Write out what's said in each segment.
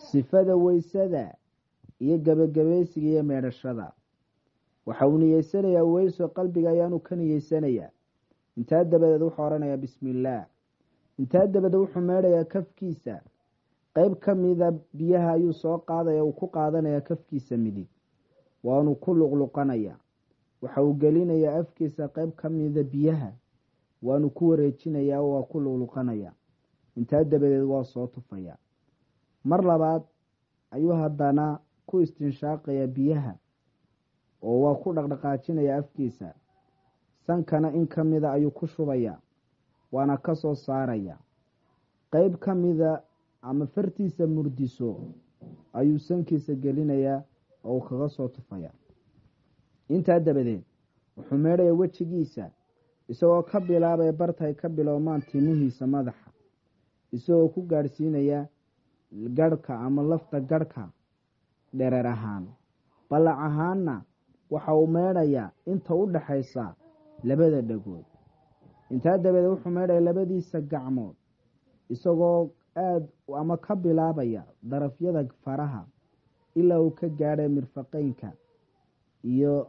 sifada weysada iyo gebagabaysiga iyo meedhashada waxa uu niyeysanayaa weyso qalbiga ayaanu ka niyeysanayaa intaa dabadeed wuxuu odhanayaa bismi illaah intaa dabadeed wuxuu meedhayaa kafkiisa qeyb ka mida biyaha ayuu soo qaadaya uu ku qaadanayaa kafkiisa midig waanu ku luqluqanaya waxa uu gelinayaa afkiisa qeyb ka mida biyaha waanu ku wareejinayaa waa ku luqluqanaya intaa dabadeed waa soo tufaya mar labaad ayuu haddana ku istinshaaqaya biyaha oo waa ku dhaqdhaqaajinaya afkiisa sankana in ka mida ayuu ku shubaya waana ka soo saaraya qeyb ka mida ama fartiisa murdiso ayuu sankiisa gelinayaa oo uu kaga soo tufaya intaa dabadeed wuxuu meedhaya wejigiisa isagoo ka bilaabaya bartay ka bilowmaan timihiisa madaxa isagoo ku gaadhsiinaya garhka ama lafta garhka dhereer ahaan ballac ahaanna waxa uu meedhayaa inta u dhaxaysa labada dhagood intaa dabadeed wuxuu meedhaya labadiisa gacmood isagoo aada ama ka bilaabaya darafyada faraha ilaa uu ka gaadhay mirfaqeynka iyo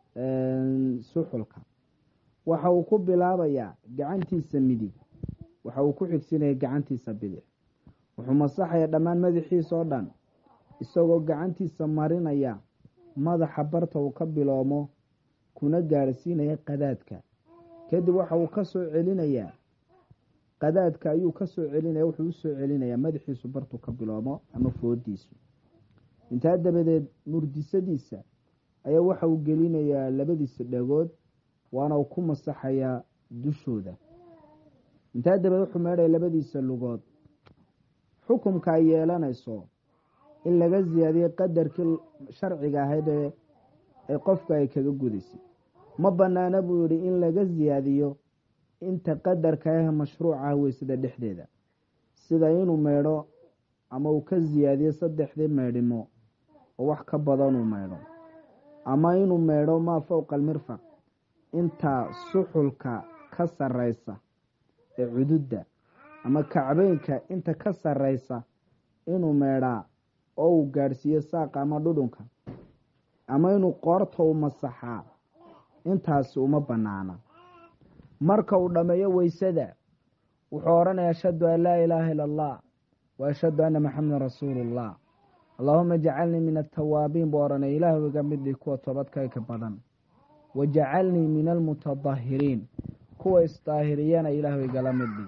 suxulka waxa uu ku bilaabayaa gacantiisa midig waxa uu ku xigsinaya gacantiisa bidix wuxuu masaxaya dhammaan madaxiisa oo dhan isagoo gacantiisa marinaya madaxa barta uu ka biloomo kuna gaarhsiinaya qadaadka kadib waxa uu ka soo celinayaa qadaadka ayuu ka soo celinaya wuxuu usoo celinayaa madaxiisu bartuu ka biloomo ama foodiisu intaa dabadeed murdisadiisa ayaa waxa uu gelinayaa labadiisa dhagood waana uu ku masaxayaa dushooda intaa dabadeed wuxuu meedhaya labadiisa lugood xukumka ay yeelanayso in laga siyaadiyo qadarkii sharciga ahayd ee qofka ay kaga gudaysay ma banaana buu yihi in laga siyaadiyo inta qadarka ah mashruuc ah weysada dhexdeeda sida inuu meedho ama uu ka siyaadiyo saddexdii meedhimo oo wax ka badanuu meedho ama inuu meedho maa fowqa almirfaq inta suxulka ka sareysa ee cududda ama kacbeynka inta ka sareysa inuu meedhaa oo uu gaadhsiiyo saaqa ama dhudhunka ama inuu qoorta u masaxaa intaasi uma banaana marka uu dhammeeyo weysada wuxuu odhanaya ashhadu an laa ilaaha ila allah wa ashhadu anna maxamedan rasuulullah allaahuma jacalnii min atawaabiin buu odhanaya ilaahu iga midhii kuwa toobadkayka badan wa jacalnii min almutadahiriin kuwa isdaahiriyana ilaahu igala midhii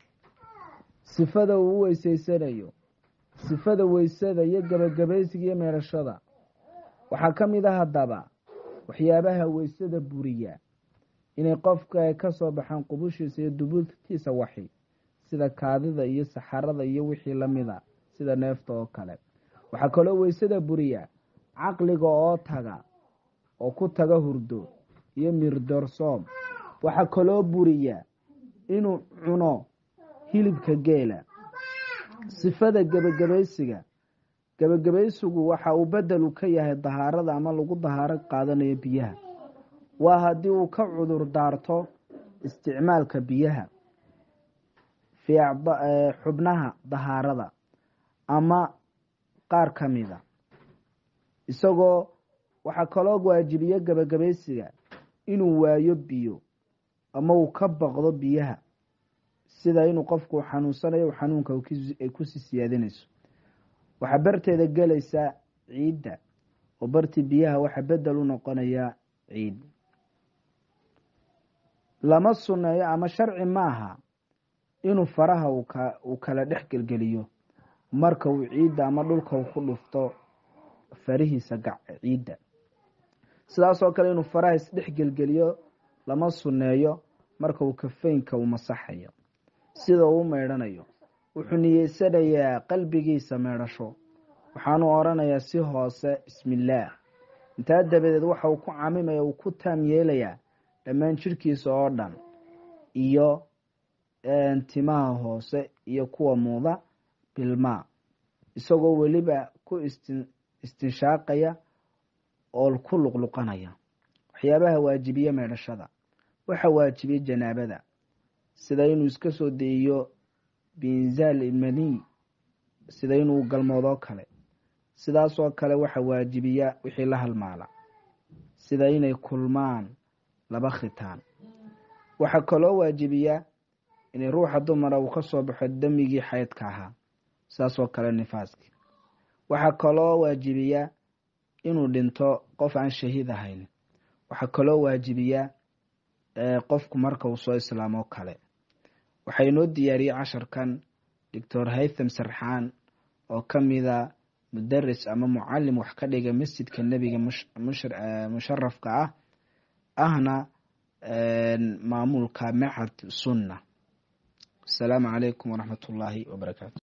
sifada uu u weyseysanayo sifada weysada iyo gebagabaysiga iyo meedhashada waxaa ka mid a haddaba waxyaabaha weysada buriya inay qofka ay ka soo baxaan qubushiisa iyo dubuurtiisa waxi sida kaadida iyo saxarada iyo wixii lamida sida neefta oo kale waxaa kaloo weysada buriya caqliga oo taga oo ku taga hurdo iyo mirdorsoom waxaa kaloo buriya inuu cuno hilibka geela sifada gebagabaysiga gebagabaysigu waxa uu bedelu ka yahay dahaarada ama lagu dahaaro qaadanayo biyaha waa haddii uu ka cudur daarto isticmaalka biyaha fii xubnaha dahaarada ama qaar ka mida isagoo waxaa kaloo waajibiyo gebagabaysiga inuu waayo biyo ama uu ka baqdo biyaha sida inuu qofku xanuunsanayo xanuunka ay kusii siyaadinayso waxaa barteeda gelaysaa ciidda oo bartii biyaha waxaa bedel u noqonayaa ciid lama sunneeyo ama sharci ma aha inuu faraha uu kala dhex gelgeliyo marka uu ciidda ama dhulka uu ku dhufto farihiisa ciidda sidaasoo kale inuu faraha isdhex gelgeliyo lama sunneeyo marka uu kafeynka uu masaxayo sida uu meedhanayo wuxuu niyeysanayaa qalbigiisa meedhasho waxaanu odhanayaa si hoose bismillaah intaa dabadeed waxa uu ku camimaya uu ku taam yeelayaa dhammaan jidhkiisa oo dhan iyo timaha hoose iyo kuwa muuda bilmaa isagoo weliba ku istinshaaqaya oo ku luqluqanaya waxyaabaha waajibiye meedhashada waxa waajibiye janaabada sida inuu iska soo deeyo biinzaal maniy sida inuu galmoodoo kale sidaasoo kale waxa waajibiya wixii la halmaala sida inay kulmaan laba khitaan waxaa kaloo waajibiya inay ruuxa dumara uu ka soo baxo demigii xaydka ahaa saasoo kale nifaaskii waxaa kaloo waajibiya inuu dhinto qof aan shahiid ahayn waxaa kaloo waajibiya qofku marka uu soo islaamoo kale waxaa inoo diyaariyey casharkan doctor haytham sarxaan oo ka mida mudaris ama mucalim wax ka dhiga masjidka nebiga musharafka ah ahna maamulka machad sunna asalaamu calaykum waraxmat ullaahi wabarakaatu